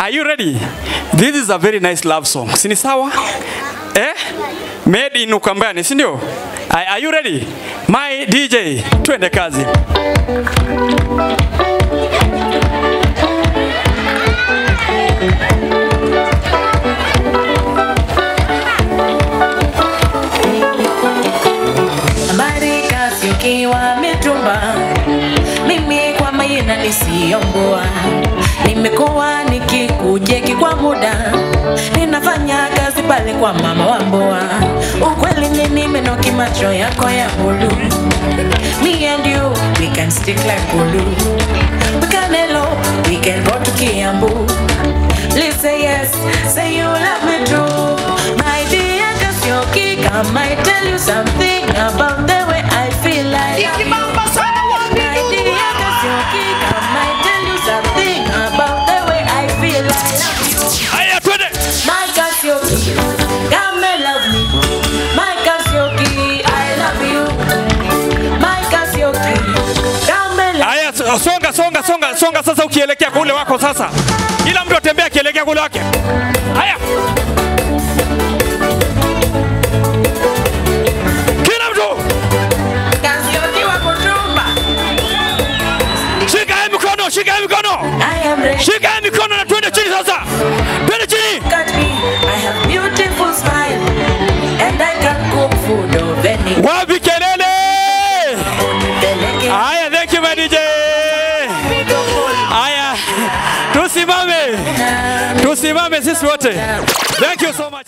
Are you ready? This is a very nice love song. Si ni sawa? Eh? Made in Ukambani, si ndio? Are are you ready? My DJ, twende kazi. habari kasi ukiwa mitumba mimi kwa maina nisiyombua nimekuwa nikikujeki kwa muda ninafanya kazi pale kwa mama wa mboa ukweli ni nimenoki macho yako ya bulu me and you we can stick like glue we can hello we can go to kiambu please say yes say you love me too my dear Kasioki come I tell you something about the way I feel like my dear Kasioki come I tell you something about the way I feel like Haya twende. my Kasioki come and love me my Kasioki I love you my Kasioki come and love Haya so- songa songa songa songa sasa ukielekea kule wako sasa. Kila mtu atembea akielekea kule wake. Haya. Kila mtu Kasioki wa kutumba shika hii mikono, shika hii mikono. I am ready Shika hii mikono na twende chini sasa. Twende chini. Look at me, I have beautiful smile And I can cook food of any Wapi kelele? Haya, thank you my DJ. Haya, tusimame, tusimame sisi wote. Thank you so much.